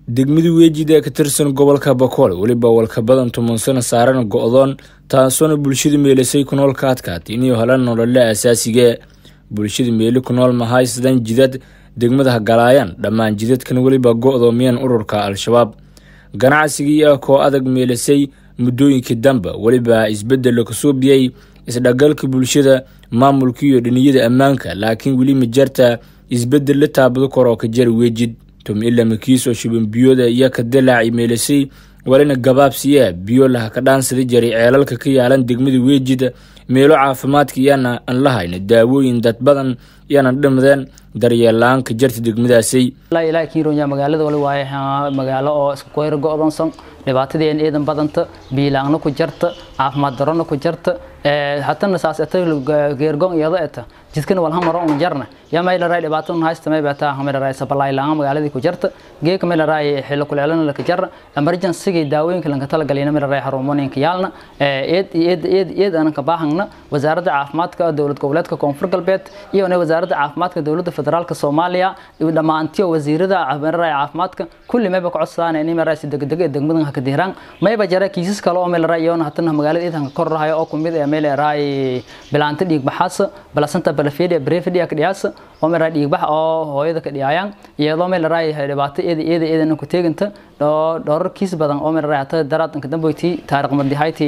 degmada weejid ee ka tirsan gobolka bakool weliba walka badan toban sano saaran go-doon taasoona bulshada meelisay ku nool ka adkaatay inay helaan nolole asaasiga bulshada meeli ku nool mahaysadan jidad degmada hagalaayaan dhammaan jidadkan weliba go-doomiyeen ururka al-shabaab ganacsigii ah koo adag meelisay muddooyinkii dambe weliba isbedel kasoo biyey isdhagalka bulshada maamulka iyo dhiniyada ammaanka laakiin weli majarta isbedel la taabado kor oo ka jara weejid tumilamakiis oo shuban biyooda iyo ka dilaaci meelisay walina gabaabsiyaa biyo laha ka dhaansada jaray ceelalka ka yaalan degmada weejid meelo caafimaadka iyaana aan la hayna daawooyin dad badan iyaanan dhimadeen daryeelaan ka jarta degmadaasay ilaa kiironya magaalada wali waaye magaalo oo isku koyr go-doonsan dhibaatadii in ciidan badanta biilaangna ku jarta caafimaad darona ku jarta hatana saas eta geergon iyado eta jidkana walha maro un jarna ya maylaray dhibaato un haysta may bata maylaray sabalay laanga magaaladii ku jarta geeka maylaray xillo kuleelana laka jarna emergency daawooyinka lanka talagalina maylaray xarumooyinka yaalna eed eed eed eed aan ka baahangna wasaaradda caafimaadka dowlad goboleedka koonfur galbeed iyo wasaaradda caafimaadka dowladda federaalka soomaaliya iyo dhammaantiyo wasiirada maylaray caafimaadka kulli mayba ku codsadaan in maylaray si degdeg ee degmadan ka diiraan mayba jara kiisas kale oo maylaray iyo hatana magaalada iidanka kor rahayo oo kumid ee maylaray bilaanta dhiig baxaas balasanta balafedia brefidia ka dhiyaas oo maylaray dhiig bax oo hooyada ka dhiyayaan iyadoo maylaray dhibaato eeda eeda eedana ku teeganta dhowr kiis badan oo maylaray hata daraadanka damboyti taariikh madihayti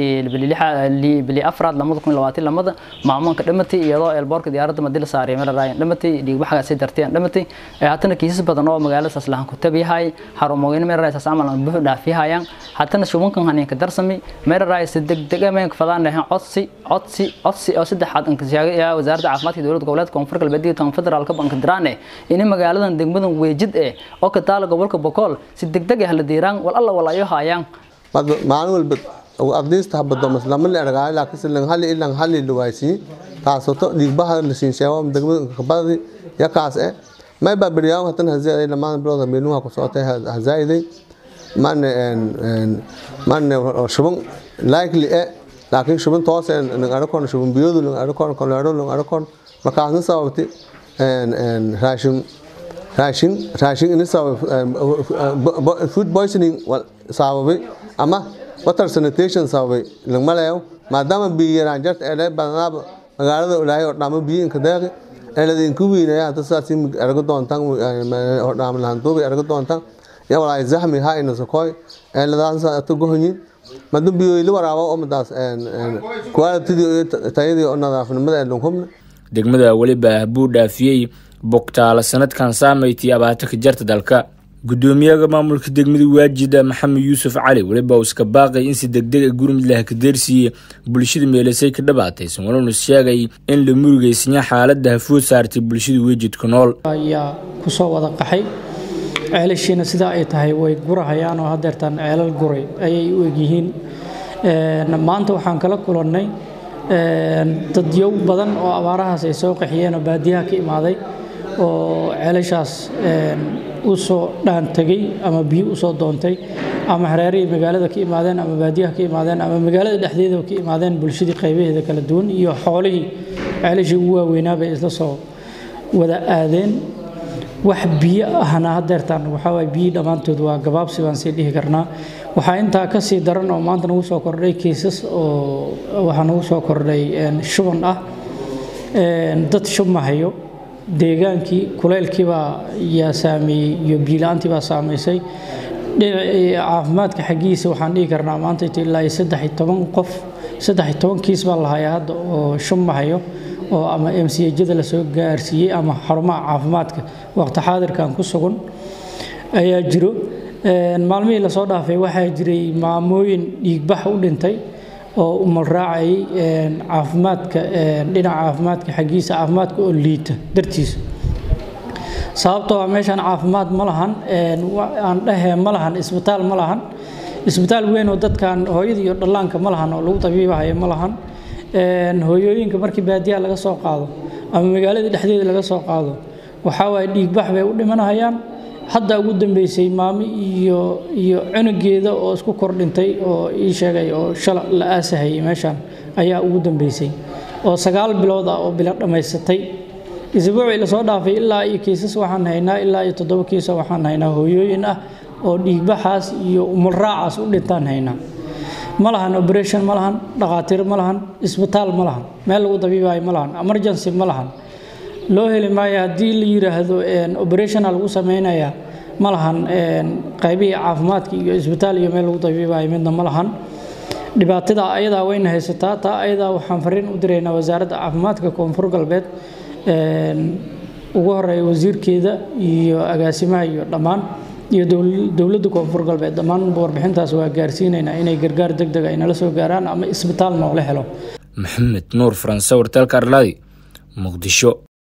bili afraad lamada kun labaatan lamada maamuunka dhimatay iyadoo eelboorka diyaaradda madila saaray maylaray dhimatay dhiig baxgaasi dartay dhimatay hatana kiisas badan oo magaalada saas lahan ku tabiyahay xarumooyin maylaray saas camal aan buux dhaafiyahayaan hatana shubankan haneenka darsami maylaray si degdeg ah mayn fadaan lahayn codsi codsi codsi oo saddexaad anka sheegay wasaaradda caafimaadka dowladda goboleedka koonfur galbeed iyo tan federaalka banka diraane in magaaladan degmadan weejid eh oo ka taala gobolka bokool si degdeg ah la diiraan wal alla walayo hayaan maalin walba aqdiista habado maslama la ergaay laakiin silan hali ilan hali luwaysi taasoo to dhiigbaha la siin sheego degmada kabadi yakaas eh may ba bariyaa hatan hazaaday lamaan bilowda meeluha ku socotay hazaaday man man shuban likely eh laakiin shubin toos lang arkon shubin biyoodu lang arkon koleero lang arkon markaasna sababti raashin raashin raashin in sabab food poisoning sababay ama water sanitation sababay lang malayo maadaama biyo yaraan jarta ee badanaaba magaalada ulaahay oo dhamo biyo inka deeqi eeladin ku wiinaya hada saasi argo doontan oo dhamo lahan duubi argo doontan ya walaay zahmi ha ina sokoy eeladaas ata gohonyin madun biyoyli waraabo oo madaas qualitydii tayadii oo nadaafnimada ee lunhubna degmada weliba buu dhaafiyey bogtaala sanadkan saamaytii abaata ka jarta dalka gudoomiyaha maamulka degmada waajida maxamed yuusuf cali weliba uu iska baaqay in si degdeg a gurmud lah ka deersiiye bulshada meelisay ka dhabaataysan waluna sheegay in la murugeysanya xaalada hafood saartay bulshada weejidka nool ayaa kusoo wada qaxay ceelashiina sidaa ay tahay way gurahayaan oo hadeertaan ceelal guray ayay u egyihiin maanta waxaan kala kulannay dadyow badan oo abaarahaas ay soo qaxiyeen oo baadiyaha ka imaaday oo ceelashaas u soo dhaan tegey ama biyo usoo doontay ama hareerihii magaalada ka imaadeen ama baadiyaha ka imaadeen ama magaalada dhexdeeda ka imaadeen bulshadii qaybaheeda kala duwan iyo xoolihii ceelashii ugu waaweynaa bay isla soo wada aadeen wax biyo ahna hadeertaan waxaawaay biyi dhammaantood waa gabaabsi baan sii dhihi karnaa waxaa intaa ka sii daran oo maanta nagu soo kordhay kiisas oo waxaa nagu soo kordhay shuban ah dad shubmahayo deegaankii kuleylkiibaa yaa saameeyey iyo biila-aantii baa saamaysay caafimaadka xaggiisa waxaan dhihi karnaa maanta ilaa iyo saddex iyo toban qof saddex iyo toban kiis baa lahayaa hadda oo shubmahayo oo ama m c jada lasoo gaarsiiyey ama xarumaha caafimaadka waqti xaadirkan ku sugan ayaa jiro maalmihii lasoo dhaafay waxaa jiray maamooyin dhiigbax u dhintay oo umal raacayay caafimaadka dhinaca caafimaadka xaggiisa caafimaadka oo liita dartiisa sababtoo ah meeshaan caafimaad ma lahan aan dhahee ma lahan isbitaal ma lahan isbitaal weyn oo dadkan hooyada iyo dhallaanka ma lahan oo lagu tabiibahayo ma lahan hooyooyinka markii baadiyaha laga soo qaado ama magaalada dhexdeeda laga soo qaado waxaa waaye dhiigbax bay u dhimanahayaan hadda ugu dambeysay maamo iyo iyo cunugeeda oo isku kordhintay oo ii sheegay oo shala la aasahayay meeshaan ayaa ugu dambeysay oo sagaal bilood ah oo bilo dhammaysatay isbuucii lasoo dhaafay ilaa iyo kiisas waxaan haynaa ilaa iyo toddoba kiisa waxaan haynaa hooyooyin ah oo dhiigbaxaas iyo umulraacaas u dhintaan haynaa ma lahan operation ma lahan dhakhaatiir ma lahan isbitaal ma lahan meel lagu dabiibayo ma lahan emergency ma lahan loo heli maayo haddii la yiraahdo operationa lagu sameynayaa ma lahan qaybihii caafimaadka iyo isbitaal iyo meel lagu dabiibayo midna ma lahan dhibaatada ayadaa wayna haysataa taa ayadaa waxaan fariin u diraynaa wasaaradda caafimaadka koonfur galbeed ugu horeeya wasiirkeeda iyo agaasimaha iyo dhammaan iyo dowladda koonfur galbeed dhammaan warbixintaas waa gaarsiinaynaa inay gargaar deg deg ay nala soo gaaraan ama isbitaal noola helo maxamed nuur faranse wartaalka arlaadi muqdisho